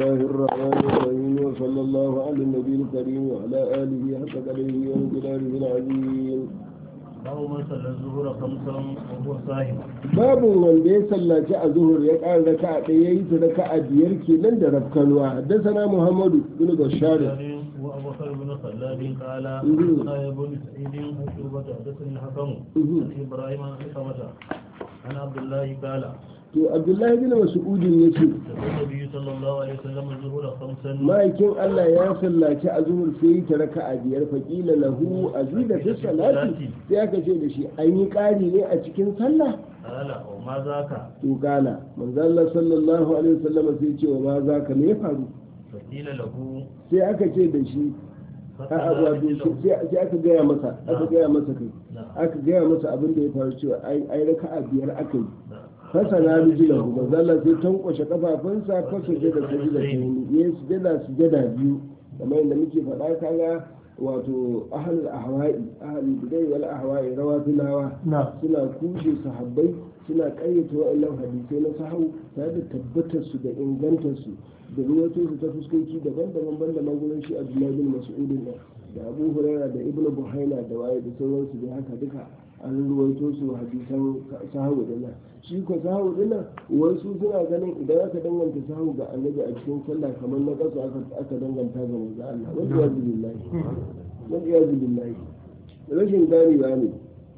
الله الرحمن الرحيم وصلى الله على النبي الكريم وعلى آله حق قدره وانقداره العظيم babu man sallar zuhura kamsan wa sahib babu wanda ya sallaci a zuhur ya ƙara raka a ɗaya ya yi ta raka a biyar kenan da rafkanuwa haddasana muhammadu bin bashar وابو بكر بن خلاد قال مم. قال ابن سعيد عقوبة حدثني الحكم مم. عن ابراهيم عن حكمة عن عبد الله قال to abdullahi bin mas'udin ya ce النبي صلى الله عليه وسلم الظهور خمسا ma'aikin allah ya sallaci a zuhur sai yi ta raka a biyar faƙila lahu azida fi salati sai aka ce da shi an yi ƙari ne a cikin sallah قال وما ذاك to gala manzo Allah sallallahu alaihi wasallam sai ce wa ma za ka me ya faru فقيل له sai aka ce da shi a'a wato sai sai aka gaya masa aka gaya masa kai نعم aka gaya masa abin da ya faru cewa ai ai raka'a biyar aka yi نعم fasana rijilahu manzo Allah sai tankwashe kafafunsa fasa da sajida ta yi ya sujada sujada biyu kamar yadda muke faɗa kaga wato ahlul ahwa'i ahlul bidai wal ahwa'i rawafilawa na suna kushe sahabbai suna ƙayyata wa'annan hadisai na sahau tare da tabbatar su da ingantar su da ruwato su ta fuskoki daban-daban banda magunan shi Abdullahi bin Mas'udin da da Abu Huraira da Ibn Buhaina da waye da sauransu da haka duka an ruwaito su hadisan sahau da nan shi ko sahau din nan wasu suna ganin idan aka danganta sahau ga annabi a cikin sallah kamar na kasu aka aka danganta ga manzo Allah wanda ya billahi wanda ya billahi rashin ganewa ne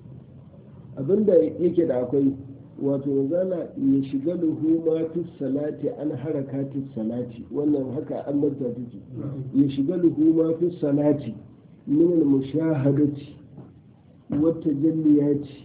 abinda yake da akwai wato zana ya shiga luhuma fi salati an harakati salati wannan haka an manta take ya shiga luhuma fi salati min al mushahadati wa tajalliyati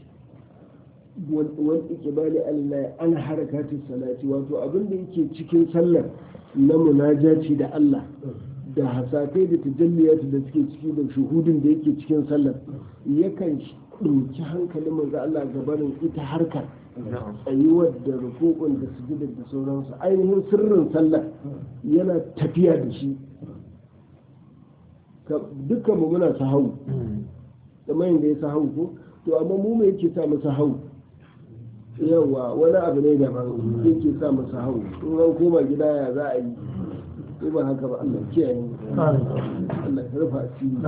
wal iqbali Allah an harakati salati wato abinda yake cikin sallar na munajaci da Allah da hasakai da tajalliyati da suke ciki da shuhudin da yake cikin sallar yakan ɗauki hankalin manzo Allah gabanin ita harkar tsayuwar da rukukun da sujudar da sauransu ainihin sirrin sallah yana tafiya da shi dukkan mu muna sahau kamar yadda ya sahau ko to amma mu me yake sa mu sahau yawa wani abu ne daban yake sa mu sahau in an koma gida ya za a yi ko ba haka ba Allah kiyaye mu Allah ya rufa asiri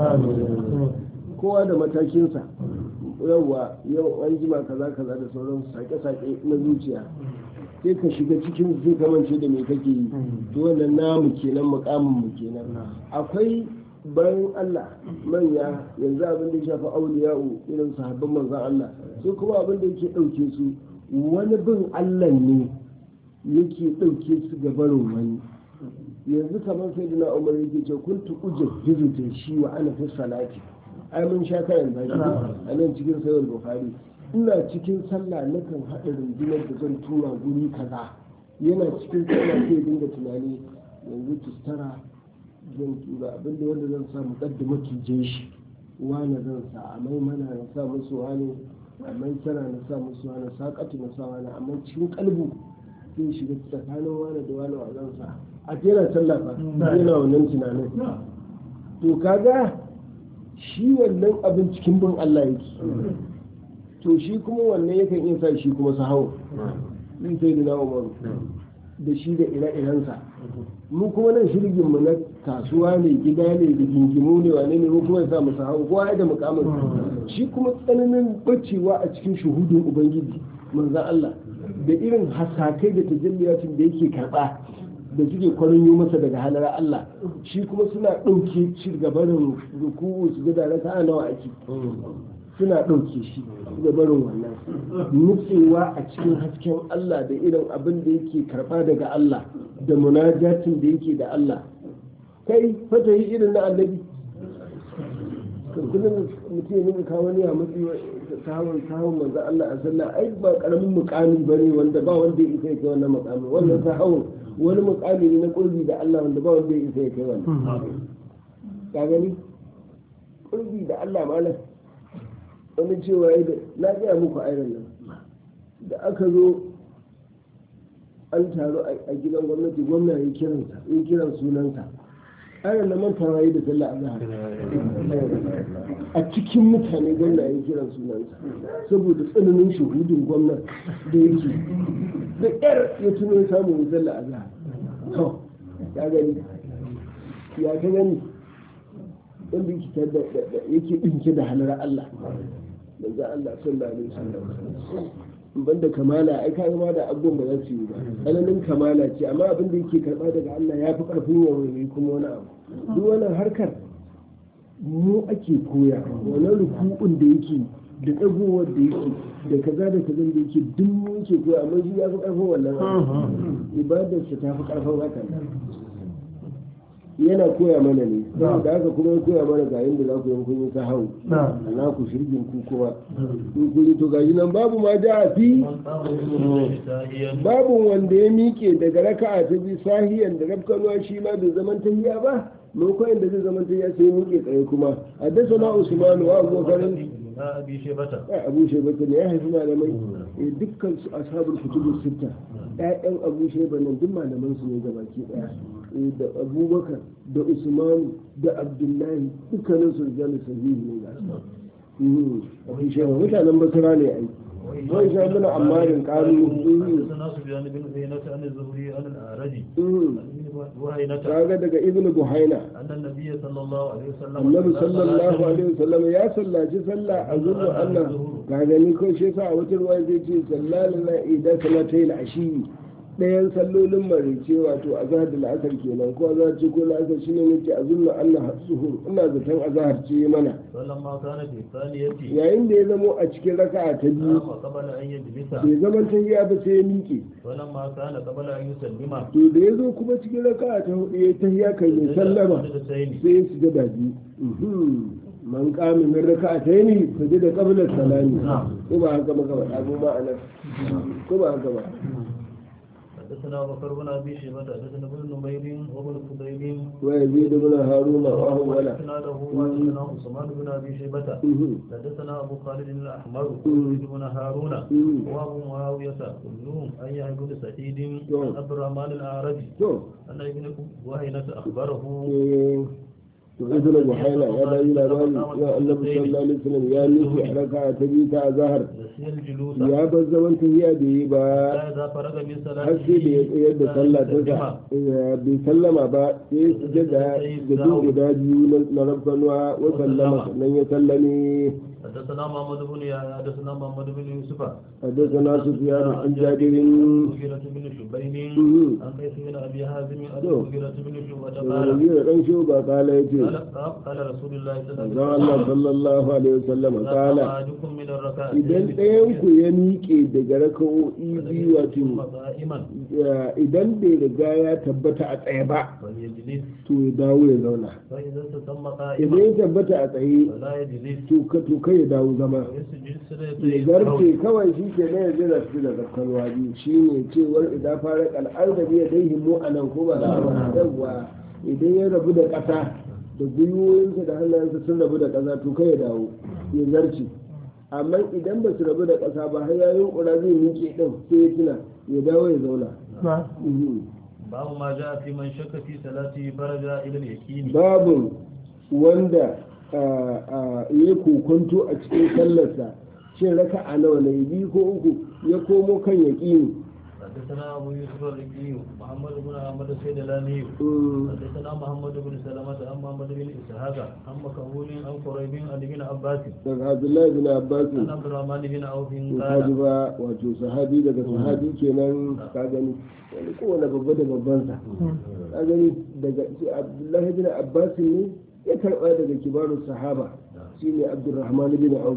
kowa da matakinsa yawwa yau an jima kaza kaza da sauran sake-sake na zuciya sai ka shiga cikin sai ka mance da me kake yi to wannan namu kenan mukamin mu kenan akwai bayan Allah manya yanzu abin da ya shafi auliya'u irin sahabban manzon Allah sai kuma abin da yake ɗauke su wani bin Allah ne yake ɗauke su ga barin wani yanzu kamar sai dina umar yake ce kun tuƙuje hizu shi wa ana fi salati ai mun sha kayan zaki a nan cikin sayar bukhari ina cikin sallah nakan haɗa rundunar da zan tura guri kaza yana cikin sallah sai dinga tunani yanzu tustara zan tura abinda wanda zan sa mu kaddama tuje shi wani zan sa a maimana na sa musu wani a maisara na sa musu wani saƙatu na sa wani amma cikin kalbu sai shiga tsakanin wani da wani wa zan sa a jera sallah fa yana wannan tunanin to kaga shi wannan abin cikin bin Allah yake to shi kuma wannan yakan iya sa shi kuma sahawo zai sai da na'umaru da shi da ire-irensa mu kuma nan shirgin mu na kasuwa ne gida ne da gingimu ne wane ne mu kuma ya sa mu sahawo kowa ya da mukamin shi kuma tsananin bacewa a cikin shuhudin ubangiji manzan Allah da irin hasakai da tajalliyatin da yake karba da suke kwarin yi masa daga halar Allah shi kuma suna ɗauke shi gabarin ruku'u su ga da ta nawa ake suna ɗauke shi gabarin wannan nutsewa a cikin hasken Allah da irin abin da yake karɓa daga Allah da munajatin da yake da Allah kai fata yi irin na annabi kullum mutum ya nuna kawo ne a matsayi sahawar sahawar manzo Allah a sallah ai ba karamin mukami bane wanda ba wanda ya isa ya kai wannan mukami wannan sahawar wani mukami ne na kurbi da Allah wanda ba wanda ya isa ya kai wannan ka gani kurbi da Allah malam wani cewa ya na gaya muku airan nan da aka zo an taru a gidan gwamnati gwamna ya kiransa ya kiran sunansa airan nan man tawaye da sallah azhar a cikin mutane gwamna ya kiran sunansa saboda tsananin shuhudin gwamna da yake da yar ya tuno ya samu ya sallah azhar to ka gani ya ka gani in bi ki da yake dinke da halar Allah manzo Allah sallallahu alaihi wasallam banda kamala ai ka ma da abubuwan ba za su yi ba tsananin kamala ce amma abin da yake karba daga Allah ya fi karfin ya wani kuma wani abu duk wannan harkar mu ake koya wannan rukun da yake da ɗagowar da yake da kaza da kaza da yake duk mu yake koya amma shi ya fi karfin wannan abu ibadarsa ta fi karfin hakan yana koya mana ne saboda haka kuma ya koya mana ga yadda za ku yi kun yi ta hau na ku shirgin ku kuma in kun yi to gashi nan babu ma ja a fi من قام بالسجود ساهيا babu wanda ya miƙe daga raka'a ta bi sahiyan da rafkanuwa shi ma bai zaman tahiya ba lokacin da zai zaman tahiya sai ya miƙe tsaye kuma haddasa na usmanu wa abubakar لا أبي شيبة ya abu shaiba ne ya haifi malamai eh, dukkan su ashabul kutubu sitta ƴaƴan abu shaiba nan duk malaman su ne gabaki ɗaya Eh, da abubakar da usman da abdullahi dukkanin su rijalu sahihi ne ga su Mhm, abu shaiba mutanen basira ne ai wai sha mana ammarin ƙaru حدثنا سفيان بن عيينة عن الزهري عن الأعرج وهينة kaga daga ibnu buhaina أن النبي صلى الله عليه وسلم annabi صلى sallallahu صلاة alaihi wasallam ya sallaci sallah a zuwa Allah ka gani ko shi yasa a wata ruwa zai ce sallallahu alaihi idan salatai ashi ɗayan sallolin marice wato azhar da la'asar kenan ko azhar ce ko la'asar shine ne ce azunna Allah suhur ina zaton azhar ce mana فلما كان في الثانية yayin da ya zamo a cikin raka'a ta biyu قام قبل أن يجلس bai zaman tahiya ba sai ya miƙe ولما كان قبل أن يسلم to da ya zo kuma cikin raka'a ta hudu ya tahiya kai mai sallama سجدتين sai su ga daji man kame min raka'a ta yi su ji da kabilar salami ko ba haka ba kawai abu ma'anar ko ba haka ba حدثنا بكر بن ابي شيبه حدثنا ابن نمير وابن فضيل wa yazid ibn haruna wa huwa wala حدثنا له وحدثنا عثمان بن ابي شيبه حدثنا ابو خالد الاحمر ويزيد بن هارون وابو معاويه كلهم ان يعبد بن سعيد عن عبد الرحمن الاعرج to ان ابن وهينه اخبره eh, to ibn buhaila ya bayi labari ya annabi sallallahu alaihi wasallam ya nufi a raka'a ta biyu ta azhar نسي الجلوس ya bar zaman tahiya da yi ba اذا فرغ من har sai da ya tsayar da sallah ta sa eh, bai sallama ba sai ya sujada da duk guda biyu na- na rabbanuwa wa sallama sannan ya sallame حدثنا محمد بن يحيى حدثنا محمد بن يوسف حدثنا سفيان عن جابر المغيرة بن شبين مم. عن قيس بن ابي حازم عن تو. المغيرة بن شعبة daga قال rabi'u dan shuba kala yace قال قال رسول الله صلى manzon الله Allah عليه وسلم sallallahu alaihi wasallam لا kala أحدكم من الركعتين idan ɗayan ku ya miƙe daga raka'o'i biyu wato ثم قائما ya- idan bai riga ya tabbata a tsaye ba فليجلس to ya dawo ya zauna فإذا استتم idan قائما ya tabbata a tsaye فلا يجلس to ka to kai ya dawo zama ويسجد ya سجدتين zarce kawai shi ke na yanzu da su da zakkarwa biyu shi ne cewar idan fara kal'ar da biya dai himmo a nan ko ba da yawwa idan ya rabu da ƙasa da gwiwoyinsa da hannayensa sun rabu da ƙasa to kai ya dawo ya zarce amma idan ba su rabu da ƙasa ba har yayin ƙura zai miƙe ɗin sai ya tuna ya dawo ya zauna Mhm. باب ما جاء في من شك في صلاته فرجع إلى اليقين babu wanda ah, ah, ya kokonto a cikin sallarsa shin raka a nawa ne biyu ko uku ya komo kan yaƙini حدثنا أبو يوسف الرقي محمد بن أحمد السيدلاني Mm. حدثنا محمد بن سلمة عن محمد بن إسحاق عن مكهول عن قريب عن ابن عباس daga abdullahi bin abbas عن عبد الرحمن بن عوف kaji قال ba wato sahabi daga sahabi kenan ka gani wani kowane babba da babbansa ka gani daga shi abdullahi bin abbas ne ya karba daga kibarun sahaba shine abdurrahman bin auf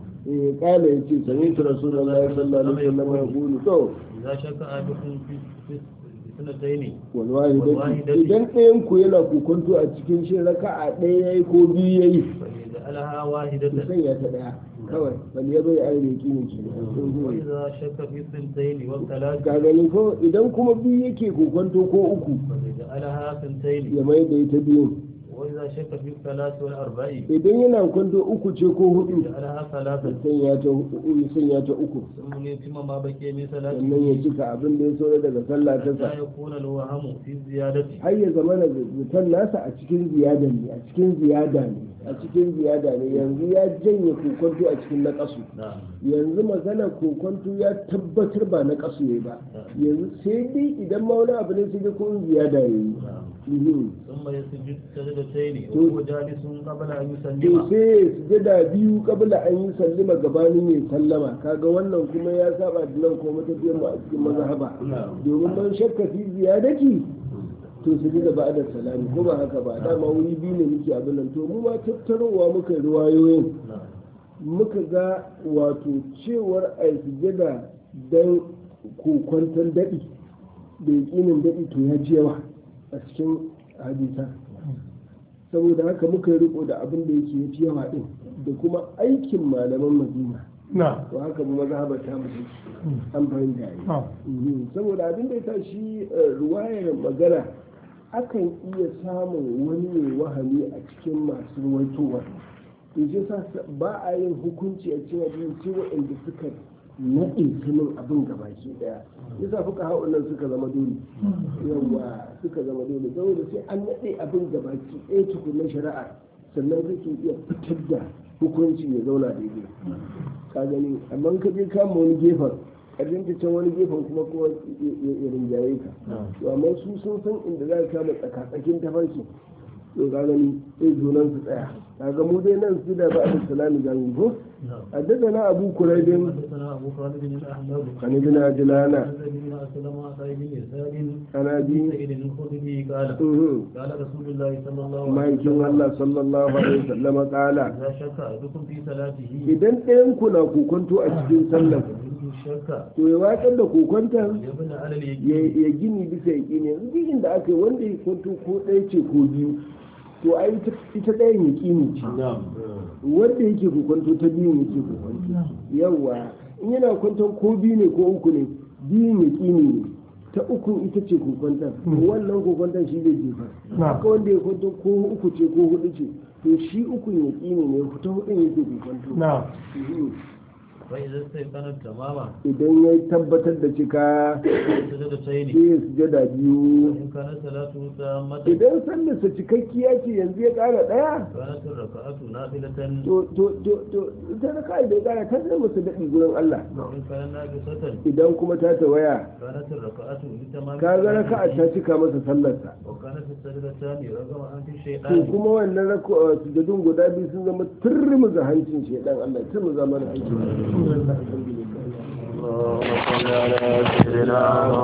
eh kala yace sami rasulullahi sallallahu alaihi wasallam ya kulu to إذا شك أحدكم في في سنتين wallahi Wallahi dai idan ɗayan ku yana kokonto a cikin shi raka'a ɗaya yayi ko biyu yayi فليجعلها ku واحدة sanya ta ɗaya kawai bal ya bai aure ki ne ke وإذا شك في سنتين والثلاث ka gani ko idan kuma biyu yake kokonto ko uku فليجعلها سنتين ya mai da ita biyun وإذا شك في الثلاث والأربع idan yana kwanto uku ce ko hudu جعلها ثلاثا ya sanya ta hu- ya sanya ta uku ثم يتم ما بقي من sannan ثلاثه ya cika abin da ya saura daga sallah ta sa حتى يكون الوهم في الزيادة har ya zama da zaton nasa a cikin ziyada ne a cikin ziyada ne a cikin ziyada ne yanzu ya janye kokonto a cikin naƙasu نعم yanzu magana kokonto ya tabbatar ba na ƙasu ne ba yanzu sai dai idan ma wani abu ne sai dai ko in ziyada ya yi نعم Mhm. ثم يسجد سجدتين تو- وهو جالس قبل أن to يسلم sai ya sujada biyu kabla an yi sallama gabanin ya sallama kaga wannan kuma ya saba da nan ko matafiyar mu a cikin mazhaba domin man shakka fi ziyadati to sujada ba da salami ko ba haka ba dama wuri biyu ne muke abin nan to mu ma tattarowa muka riwayoyin نعم muka ga wato cewar a yi sujada don kokwanton daɗi da yaƙinin daɗi to ya ji yawa a cikin hadisa saboda haka muka yi riko da abin da yake ya fi yawa ɗin da kuma aikin malaman madina نعم to haka mu mazhabar ta mu take. an fahimta yi نعم Mhm. saboda abin da ya sa shi eh, ruwayar magana akan iya samun wani mai wahami a cikin masu ruwaitowa to shi sa ba a yin hukunci a cikin abin sai waɗanda suka naɗe sanin abin gabaki ɗaya yasa fuka ha'un nan suka zama dole yawa suka zama dole saboda sai an naɗe abin gabaki ɗaya tukunan shari'a sannan kake iya fitar da hukunci ya zauna daidai ka gani amma ka je kama wani gefen ƙarshen ta can wani gefen kuma kuma ya rinjaye ka to amma su sun san inda za ka kama tsakatsakin tafarki to ka gani sai zonan su tsaya kaga mu dai nan su da ba a salami ga mu ko نعم حدثنا أبو كريب حدثنا أبو خالد الأحمد عن ابن عجلان الذي بن أسلم عطاء بن يسار عن عن أبي سعيد الخدري قال مهم. قال رسول الله صلى الله ما عليه يكون وسلم الله صلى الله عليه وسلم قال إذا شك أحدكم في صلاته idan ɗayan ku na kokonto a cikin sallah فإنه شك to ya watsar da kokonton يبنى على ya اليقين ya gini bisa ya gini yanzu duk inda aka yi wanda ya kwanto ko ɗaya ce ko biyu to a ita ita ɗayan ya gini ce wanda yake kwanto ta biyun yake kwanto yawa in yana kwanton ko biyu ne ko uku ne biyun ya gini ne ta uku ita ce kokwanton to wannan kokwanton shi zai jefa haka wanda ya kwanto ko uku ce ko hudu ce to shi ukun ya gini ne ta hudun yake kokwanto نعم فإذا استيقن تماما idan ya tabbatar da cika سجدتين sai ya sujada biyu وإن كانت صلاته تامة idan sallarsa cikakkiya ce yanzu ya ƙara ɗaya كانت الركعة نافلة to to to to ita na kai da ƙara ta zama su daɗi gurin Allah وإن كانت ناقصة idan kuma ta tawaya كانت الركعة لتمام ka ga raka'a ta صلاته cika masa sallarsa وكانت السجدتان رغم أنف to الشيطان kuma wannan raka'a sujudun guda biyu sun zama turmuza hancin shedan Allah turmuza mana hancin الحمد لله alhamdulillah اللهم صل على سيدنا